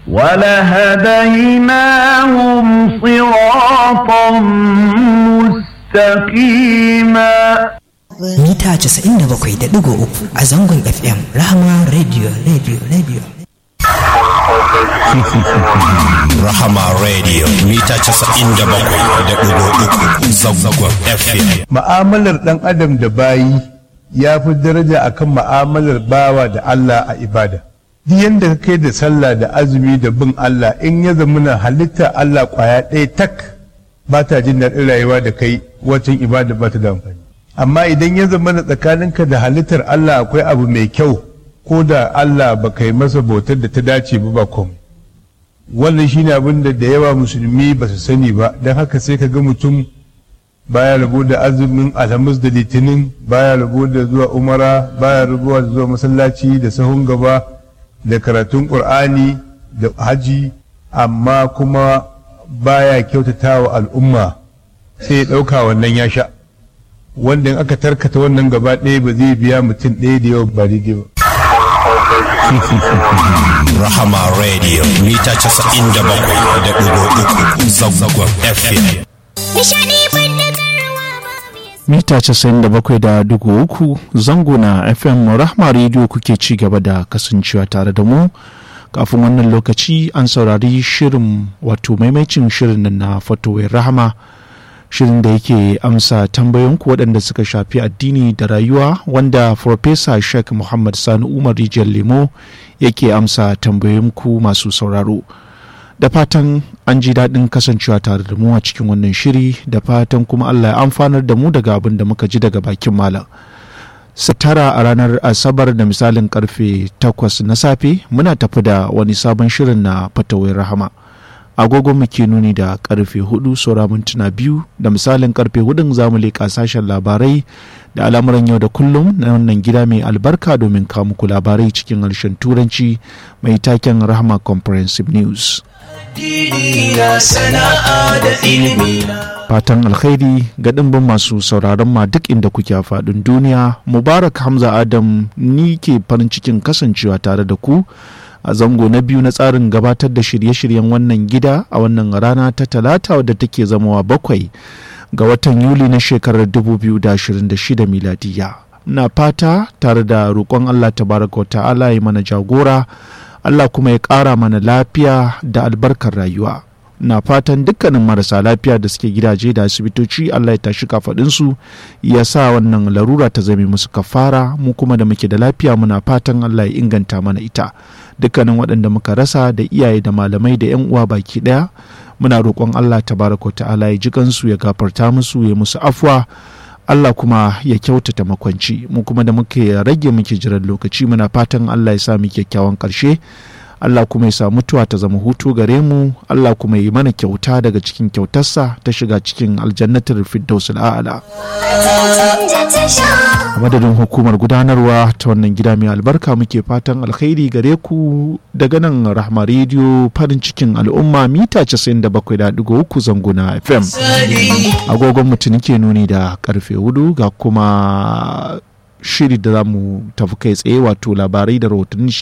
ولهديناهم صراطا مستقيما mita 97.3 a zangon FM Rahama Radio Radio Radio. Rahama Radio mita 97.3 zangon FM. Ma'amalar ɗan adam da bayi ya fi daraja akan ma'amalar bawa da Allah a ibada. Duk yadda ka kai da sallah da azumi da bin Allah in ya zamana halitta Allah kwaya ɗaya tak ba ta jin daɗin rayuwa da kai wacin ibada ba ta da amfani. Amma idan ya zamana tsakaninka da halittar Allah akwai abu mai kyau ko da Allah ba kai masa bautar da ta dace ba ba komai. wannan shine abin da da yawa musulmi ba su sani ba don haka sai ka ga mutum baya rabo da azumin alhamis da litinin baya rabo da zuwa umara baya rabo da zuwa masallaci da sahun gaba da karatun qur'ani da haji amma kuma baya kyautata wa al'umma sai ya ɗauka wannan ya sha wanda in aka tarkata wannan gaba ɗaya ba zai biya mutum ɗaya da yawa ba daidai ba Rahama Radio mita 97.3 zangon FM. mita 97.3 zango na fm rahma radio kuke ci gaba da kasancewa tare da mu kafin wannan lokaci an saurari shirin wato maimacin shirin nan na fatowar rahama shirin da yake amsa tambayoyinku waɗanda suka shafi addini da rayuwa wanda Farfesa Sheikh Muhammad Sani Umar Rijiyar Lemo yake amsa tambayoyinku masu sauraro. Da fatan an ji daɗin kasancewa tare da mu a cikin wannan shiri da fatan kuma Allah ya amfanar da mu daga abin da muka ji daga bakin malam. tara a ranar asabar da misalin karfe takwas na safe muna tafi da wani sabon shirin na fatawai rahama. agogon mu ke nuni da karfe hudu saura mintuna biyu da misalin karfe hudun zamu leƙa sashen labarai da al'amuran yau da kullum na wannan gida mai albarka domin kawo muku labarai cikin harshen turanci mai taken rahama comprehensive news fatan alkhairi ga ɗimbin masu sauraron ma duk inda kuke a faɗin duniya mubarak hamza adam ni ke farin cikin kasancewa tare da ku a zango na biyu na tsarin gabatar da shirye-shiryen wannan gida a wannan rana ta talata wadda take zamawa bakwai ga watan yuli na shekarar 2026 miladiya na fata tare da roƙon allah tabaraka wa ta'ala ya mana jagora allah kuma ya ƙara mana lafiya da albarkar rayuwa na fatan dukkanin marasa lafiya da suke gidaje da asibitoci Allah ya tashi kafaɗinsu ya sa wannan larura ta zame musu kafara mu kuma da muke da lafiya muna fatan Allah ya inganta mana ita dukkanin waɗanda muka rasa da iyaye da malamai da 'yan uwa baki ɗaya muna roƙon Allah tabaraka ta'ala ya ji kansu ya gafarta musu ya musu afwa Allah kuma ya kyautata makwanci mu kuma da muke rage muke jiran lokaci muna fatan Allah ya sa mu kyakkyawan ƙarshe Allah kuma ya sa mutuwa ta zama hutu gare mu Allah kuma yi mana kyauta daga cikin kyautarsa ta shiga cikin aljannatar firdaus al'ala a madadin hukumar gudanarwa ta wannan gida mai albarka muke fatan alkhairi gare ku daga nan rahma rediyo farin cikin al'umma mita 97.3 zanguna fm agogon mutum ke nuni da karfe hudu ga kuma shiri da za mu tafi kai tsaye wato labarai da rahotanni